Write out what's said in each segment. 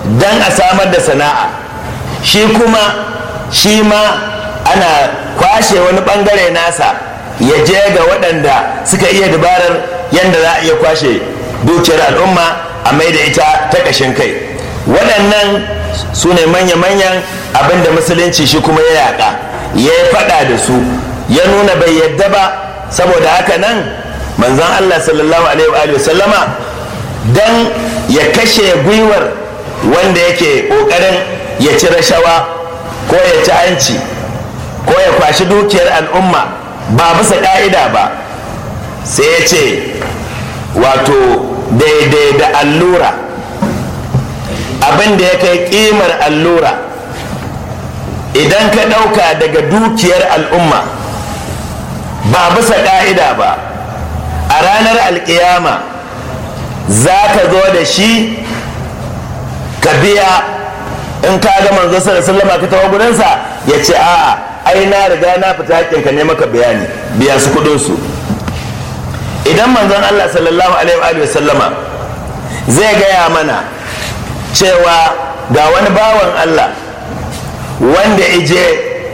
don a samar da sana'a shi kuma shi ma ana kwashe wani bangare nasa ya je ga waɗanda suka iya dabarar yadda za a iya kwashe dukiyar al'umma a mai da ita ta ƙashin kai waɗannan su ne manya-manyan abin da musulunci shi kuma ya yaƙa ya yi faɗa da su ya nuna bai yadda ba saboda haka nan manzon allah sallallahu alaihi wa sallama don ya kashe gwiwar wanda yake ƙoƙarin ya ci rashawa ko ya ci hanci ko ya kwashi dukiyar al'umma ba bisa ƙa'ida ba sai ya ce wato daidai da allura abin da ya kai ƙimar allura idan ka ɗauka daga dukiyar al'umma ba bisa ƙa'ida ba a ranar alƙiyama za ka zo da shi ka biya in ka ga manzo sallallahu ka tawo gurinsa ya ce a'a ai na riga na fita hakkinka ne maka bayani biya su kudin su idan manzon Allah sallallahu alaihi wa sallama zai gaya mana cewa ga wani bawan Allah wanda ije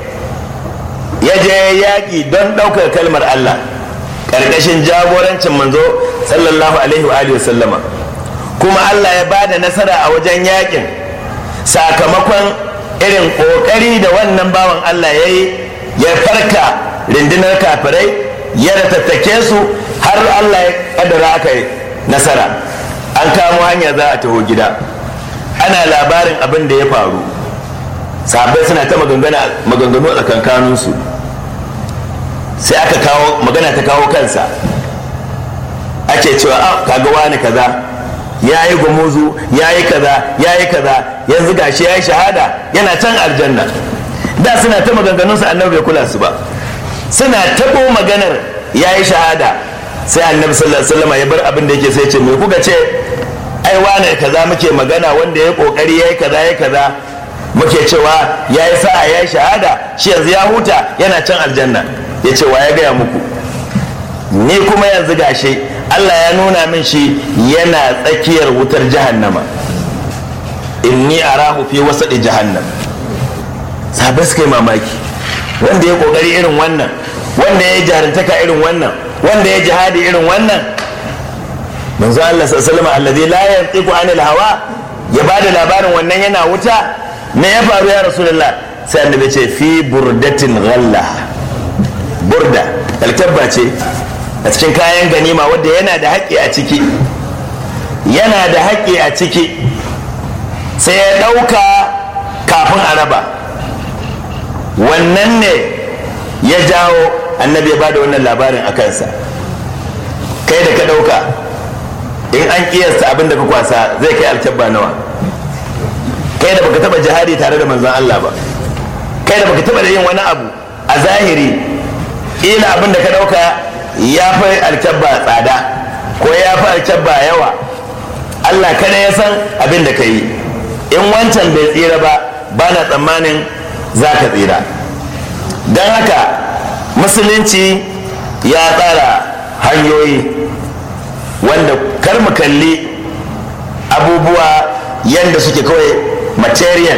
ya je yaƙi don ɗaukar kalmar Allah ƙarƙashin jagorancin manzo sallallahu alaihi wa sallama kuma Allah ya bada nasara a wajen yaƙin sakamakon irin ƙoƙari da wannan bawan Allah ya yi ya farka rundunar kafirai ya ratattake su har Allah ya ƙaddara aka yi nasara an kamo hanya za a taho gida ana labarin abin da ya faru sahabbai suna ta maganganu a tsakankaninsu sai aka kawo magana ta kawo kansa ake cewa a kaga wani kaza ya yi gumuzu ya yi kaza ya yi kaza yanzu gashi ya yi shahada yana can aljanna da suna ta maganganunsa annabi bai kula su ba suna taɓo maganar ya yi shahada sai annabi sallallahu alaihi wasallam ya bar abin da yake sai ce me kuka ce ai wane kaza muke magana wanda ya kokari ya yi kaza ya kaza muke cewa ya yi sa'a ya yi shahada shi yanzu ya huta yana can aljanna ya ce wa ya gaya muku ni kuma yanzu gashi Allah ya nuna min shi yana tsakiyar wutar jahannama inni arahu fi wasaɗi jahannam sabai suka yi mamaki wanda ya kokari irin wannan wanda ya yi jarintaka irin wannan wanda ya jihadi irin wannan manzo Allah sallallahu alaihi alladhi la yantiqu anil hawa ya bada labarin wannan yana wuta me ya faru ya rasulullah sai annabi ce fi burdatin ghalla burda alkabba ce a cikin kayan ganima wadda yana da haƙƙi a ciki yana da haƙƙi a ciki sai ya ɗauka kafin a raba wannan ne ya jawo annabi ya bada wannan labarin a kansa kai da ka ɗauka in an ƙiyasta abin da ka kwasa zai kai alkyabba nawa kai da baka taba jihadi tare da manzon Allah ba kai da baka taba da yin wani abu a zahiri ila abin da ka dauka ya fi alkyabba tsada ko ya fi alkyabba yawa Allah kada ya san abin da ka yi in wancan bai tsira ba ba na tsammanin za ka tsira don haka musulunci ya tsara hanyoyi wanda kar mu kalli abubuwa yadda suke kawai material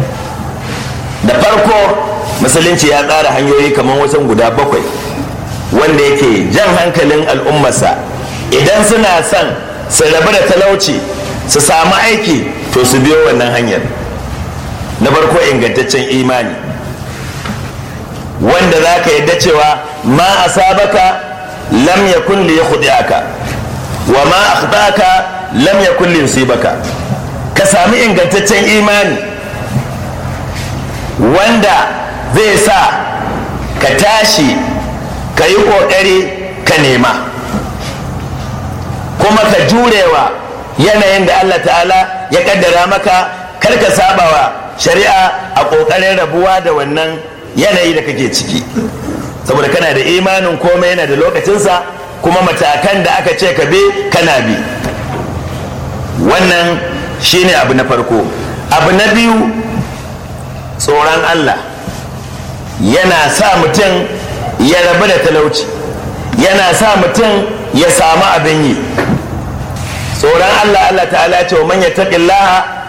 da farko musulunci ya tsara hanyoyi kamar wasan guda bakwai wanda yake jan hankalin al'ummarsa idan suna son su rabu da talauci su samu aiki to su biyo wannan hanyar na farko ingantaccen imani wanda za ka yadda cewa ma asabaka lam yakun li yakhudiaka wa ma akhtaka lam yakun li yusibaka ka sami ingantaccen imani wanda zai sa ka tashi ka yi ƙoƙari ka nema kuma ka jurewa yanayin da Allah ta'ala ya kaddara maka kar ka sabawa shari'a a ƙoƙarin rabuwa da wannan yanayi da kake ciki saboda kana da imanin komai yana da lokacinsa kuma matakan da aka ce ka bi kana bi wannan shine abu na farko abu na biyu tsoron Allah yana sa mutum ya rabu da talauci yana sa mutum ya samu abin yi tsoron Allah Allah ta'ala ce wa man yattaqillaha